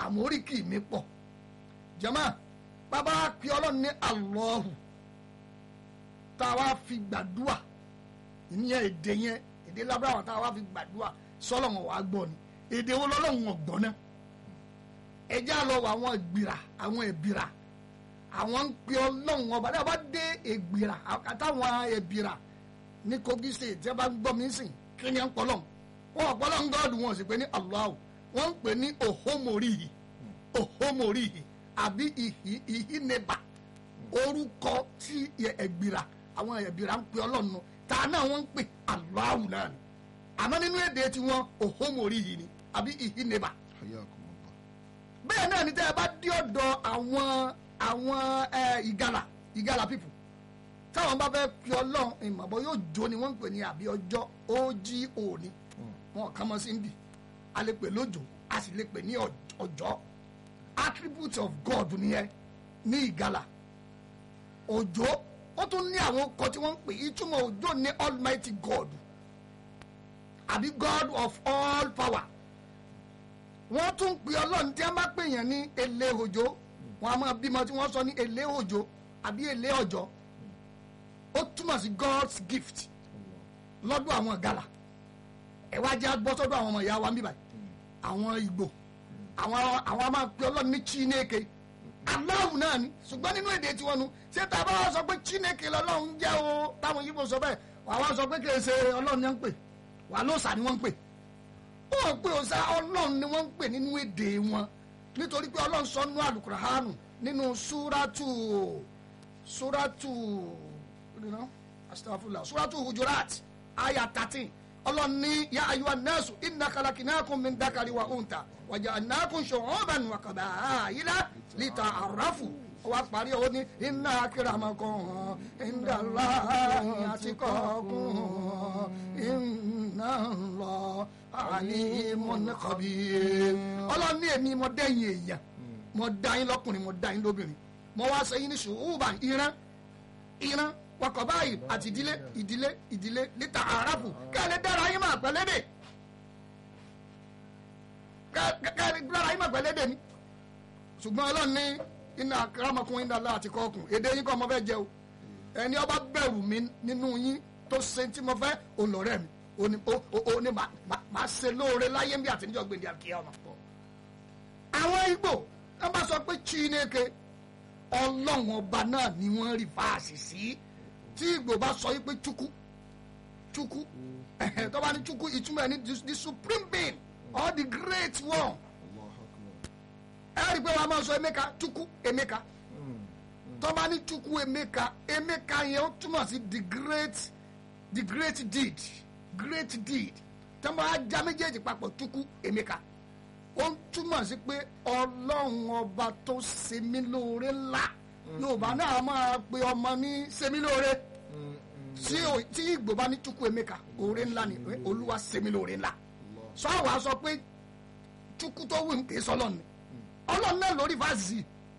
àmọ́ oríkì mi pọ̀ jama bàbá pe ọlọ́run ní alọ́hù tá a wá fi gbàdúà ìyẹn èdè yẹn èdè lábúráwà tá a wá fi gbàdúà sọlọ́wọ́n wàá gbọ́ ni èdè wo lọ́lọ́run ọ̀gbọ́n náà ẹjẹ́ àlọ́ wọ àwọn ìgbìrà àwọn ìbìrà àwọn ń pe ọlọ́run ọba tí a bá dé ìgbìrà àtàwọn ìbìrà ní Kogi state tí a bá ń gbọ́ mi sìn kí ni à ń pọ́lọ́n wọn ọ̀pọ̀lọ́ ń gọ́ọ̀dù wọn sì pé ní Allah wọ́n ń pè ní ohomorihi ohomorihi àbí ìhì ìhì neba orúkọ tí ẹ̀gbìrà àwọn ẹ̀gbìrà ń pe ọlọ́run nù tá a náà wọ́n ń pè Allah náà ni àmọ́ nínú èdè tiwọn ohomorihi ni àbí ìhì neba Hayyakumullah. bẹ́ẹ̀ náà ni tẹ́ ẹ bá dé ọ̀dọ̀ àwọn àwọn ẹ, ìgalà ìgalà pipu táwọn bá fẹ́ fi ọlọ́run ìmọ̀bọ yóò jó ni wọ́n ń pè ní àbí ọjọ́ ogo ni wọn kàn mọ́ sí ń bì a lè pè lójó a sì lè pè ní ọj- ọjọ́ attribute of God nìyẹn ní ìgalà òjò ó tún ní àwọn ọkọ tí wọ́n ń pè ìtumọ̀ òjò ní almighty God àbí God of all power wọ́n tún pe ọlọ́run tí wọ́n bá pè yàn ní èlé òjò wọn a máa bímọ tí wọ́n sọ ní èlé òjò àbí èlé ọjọ́ ó túmọ̀ sí God's gift lọ́dún àwọn gàlà ẹ wá jẹ́ gbọ́ sọ́dọ̀ àwọn ọmọ ìyá wa ń bíbáyìí àwọn Ìgbò àwọn àwọn a máa pe ọlọ́run ní Chineke aláwù náà ni ṣùgbọ́n nínú èdè tiwọn nu ṣé tá a bá wá sọ pé Chineke lọ́lọ́run jẹ́ o táwọn yìí bò sọ bẹ́ẹ̀ wàá wá sọ pé kì í ṣe ọlọ́run ni wọ́n ń pè wàá lóòsà ni wọ́n ń pè wọ́n pè ọ̀sà ọlọ́run ni wọ́n ń pè nínú èdè wọn nítorí pé ọlọ́run sọ nínú àlùkùránù nínú súrátù súrátù nínú astagfirullah súrátù hujurat aya thirteen ọlọ́run ní ya ayyuhan nasu inna khalaqnakum min dhakari wa unta wa ja'alnakum shu'uban wa qaba'ila lita'arafu wá parí owó ní inna akramakum indallahi atqakum inna Allah alimun khabir ọlọ́run ní èmi mo dẹ́yìn èèyàn mo dá yín lọ́kùnrin mo dá yín lóbìnrin mo wá sẹ́yìn ní ṣùgbọ́n ìran ìran wakọ̀ báyìí àti ìdílé ìdílé ìdílé lítà àràfù kẹ́lẹ́ dára yín máa pẹ́lẹ́dẹ̀ kẹ́lẹ́ dára yín máa pẹ́lẹ́dẹ̀ ni ṣùgbọ́n ọlọ́run ní iná akramakum inda Allah àti kọ́ọ̀kùn èdè yín kọ́ mo fẹ́ jẹ o ẹni ọba bẹ̀rù mi nínú yín tó ṣe tí mo fẹ́ olọ́rẹ́ mi ó ní ó ó ó ní màá màá- màá ṣe lóore láyé bí àtẹnudọ́ gbèndé àkíyà ọ̀nà pọ̀. àwọn Ìgbò wọn bá sọ pé Chineke ọlọ́run ọba náà ni wọ́n rí fáàsì sí tí Ìgbò bá sọ yí pé Chukwu Chukwu ẹ̀hẹ̀, tó bá ní Chukwu ìtumọ̀ ẹ̀ ní the- the supreme being or the great one Allahu Akbar. ẹ rí i pé wàá máa sọ Emeka Chukwu Emeka tó bá ní Chukwu Emeka Emeka yẹn ó túmọ̀ sí the great the great deed great deed tó bá já méjèèjì papọ̀ Chukwu Emeka ó ń túmọ̀ sí pé ọlọ́run ọba tó ṣe mí lóore ńlá Yorùbá náà máa pe ọmọ ní ṣe mí lóore tí ò- tí Ìgbò bá ní Chukwu Emeka oore ńlá ni pé Olúwa ṣe mí lóore ńlá sọ àwa sọ pé Chukwu tó wù ń pè é sọlọ ni ọlọ́run náà lórí fásitì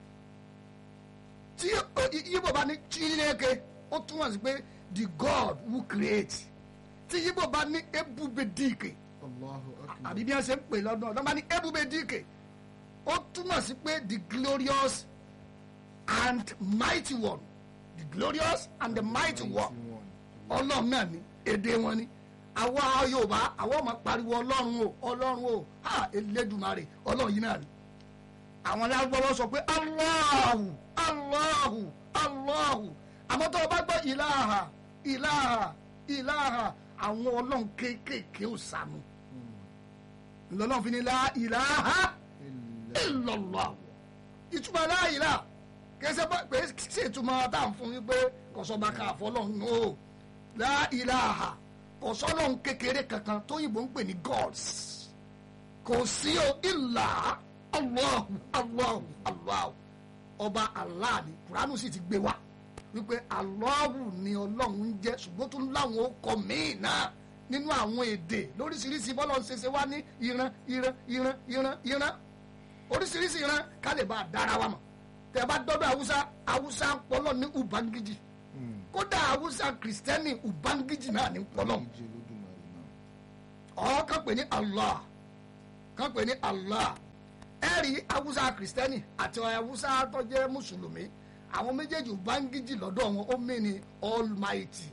tí yíbò bá ní Chineke ó túmọ̀ sí pé the God who create tí yíbò bá ní ebubedike Allahu Akbar. àbí bí wọ́n ṣe ń pè lọ́dún ọ̀dọ́ bá ní ebubedike ó túmọ̀ sí pé the glorious and mighty one the glorious and the mighty one ọlọ́run náà ni èdè wọn ni àwa yorùbá àwa máa pariwo ọlọ́run o ọlọ́run o ha elédùmarè ọlọ́run yìí náà ni àwọn alágbọ́wọ́ sọ pé aláhù aláhù aláhù àmọ́ tó o bá gbọ́ ìlàhà ìlàhà ìlàhà àwọn ọlọ́run kéékèèké ò sànù lọ́lọ́run fi ni la ìlàhà illallah ìtumọ̀ la ìlàhà kẹsẹ̀ bá pé ṣe ìtumọ̀ tá à ń fún yín pé kọ̀sọ́ba ká àfọlọ́run o la ìlàhà kọ̀sọ́lọ́run kékeré kankan tóyìnbó ń pè ní gods kò sí o ìlà Allahu Allahu Allahu ọba Allah ni kuranu sì ti gbé wa wípé Allahu ni ọlọ́run ń jẹ́ ṣùgbọ́n tó ń láwọn ọkọ̀ míì náà nínú àwọn èdè lóríṣiríṣi bọ́lọ̀ ń ṣẹṣẹ wá ní ìran ìran ìran ìran ìran oríṣiríṣi ìran ká lè bá a dára wa mọ̀ tẹ́ ẹ bá dọ́dọ̀ haúsá haúsá ń pọ́lọ́ ní ubangiji kódà haúsá kìrìsìtẹ́nì ubangiji náà ní pọ́lọ́ Ìjì Olódùmarè náà. ọ̀ kàn pé ní Allah kàn pé ní Allah ẹ rí haúsá kìrìsìtẹ́nì àti haúsá tó jẹ́ mùsùlùmí àwọn méjèèjì ubangiji lọ́dọ̀ wọn ó mí ni almighty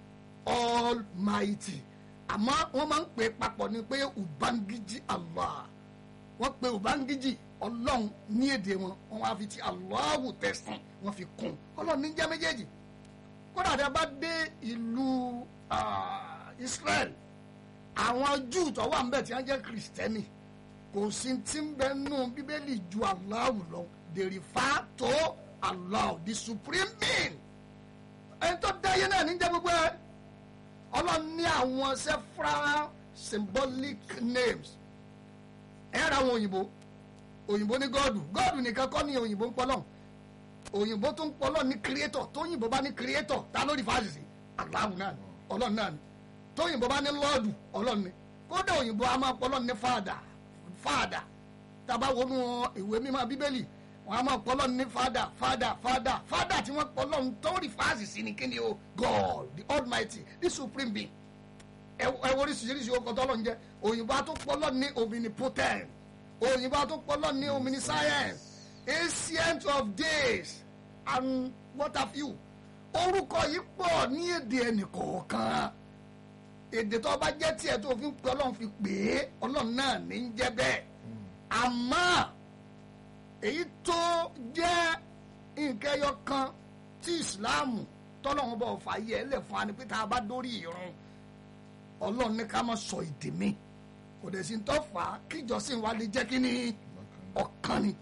almighty àmọ́ wọ́n máa ń pè é papọ̀ ni pé ubangiji allah wọ́n pe ubangiji ọlọ́run ní èdè wọn wọ́n wá fi ti allahu tẹ̀sán wọ́n fi kún ọlọ́run ní jẹ́ méjèèjì kódà tí a bá dé ìlú ah, israel àwọn júù tó wà ńbẹ̀ tí wọ́n jẹ́ kìrìsìtẹ́nì kò sí tí ń bẹ nù bíbélì ju Allahu lọ they refer to Allah the supreme being ẹni tó dáyé náà níjẹ́ gbogbo ẹ ọlọ́run ní àwọn several symbolic names ẹ ra àwọn òyìnbó òyìnbó ní gọ́ọ̀dù gọ́ọ̀dù nìkan kọ́ ni òyìnbó ń pọ́lọ́ òyìnbó tó ń pọ́lọ́ ní creator tóyìnbó bá ní creator ta ló rí fáàsì sí Allahu náà ni ọlọ́run náà ni tóyìnbó bá ní lọ́ọ̀dù ọlọ́run ni kódà òyìnbó a máa pọ́lọ́ ní fáàdà fáàdà tàbá wọnú ìwé mímọ́ bíbélì wọn a máa pọ́lọ́ ní fáàdà fáàdà fáàdà fáàdà tí wọ́n pọ́lọ́ ń tó rí fáàsì sí ni kí ni o God the almighty the supreme being ẹ ẹ wo oríṣiríṣi ọkọ̀ tọ́lọ̀ ń jẹ́ òyìnbó a tó pọ́lọ́ ní omnipotent òyìnbó a tó pọ́lọ́ ní omniscience ancient of days and what have you orúkọ yìí pọ̀ ní èdè ẹnìkọ̀ọ̀kan èdè tó bá jẹ́ tiẹ̀ tó fi ń pe ọlọ́run fi pè é ọlọ́run náà ní ń jẹ́ bẹ́ẹ̀ àmọ́ èyí tó jẹ́ nǹkan ẹyọ kan tí ìsìláàmù tọ́lọ́run bọ̀ fàyè ẹ̀ lẹ̀ fún wa ni pé tá a bá dórí ìrun ọlọ́run ní ká má sọ èdè mi kò dẹ̀ sí ń tọ́ fà á kíjọsìn wa lè jẹ́ kí ni ọ̀kan ni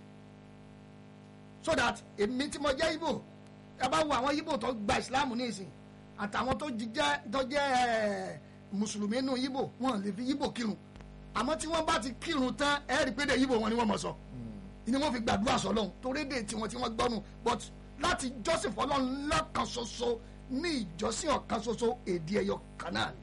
so that èmi tí mo jẹ́ ibo ẹ bá wo àwọn ibo tó gba ìsìláàmù ní ìsìn àtàwọn tó jẹ́ tó jẹ́ ẹ̀ mùsùlùmí nù yíbò wọn lè fi yíbò kírun àmọ́ tí wọ́n bá ti kírun tán ẹ rí i pé dé yíbò wọn ni wọ́n mọ̀ sọ ni wọ́n fi gbàdúrà sọ́lọ́run torí dé tiwọn tí wọ́n gbọ́nu but láti jọ́sìn fọlọ́run lọ́kan ṣoṣo ní ìjọsìn ọ̀kan ṣoṣo èdè ẹ̀yọ kan náà ni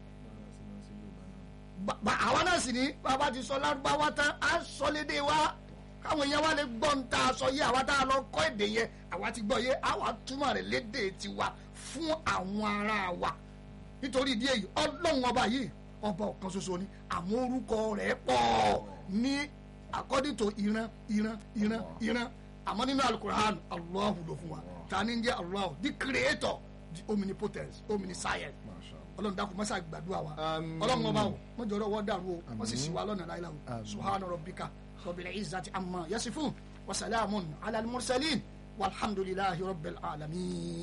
Ba- ba- àwa náà sì ní bàbá ti sọ lárúbáwá tán á sọ lédè wa káwọn èèyàn wa lè gbọ́ ń tá a sọ yé àwa tá a lọ kọ́ èdè yẹn àwa ti gbọ́ yé àwa túmọ̀ rẹ̀ lédè tiwa fún àwọn ará wa nítorí ìdí èyí ọlọ́run ọba yìí ọba ọ̀kan ṣoṣo ni àmọ́ orúkọ rẹ̀ pọ̀ ní according to ìran ìran ìran ìran àmọ́ nínú alukur'an Allahu ló fún wa ta ni ń jẹ́ Allahu the creator the omnipotence omniscient Masha Allah. ọlọ́run dákun mọ́sá gbàdúrà wa Àmín. ọlọ́run ọba o wọ́n jọ̀rọ̀ wọ́n dàrú o wọ́n sì Àmín. sì wá lọ́nà láìláwò Àmín. subhana rabbika rabbil izzati amma yasifun wa salamun ala al mursalin walhamdulillahi rabbil alamin.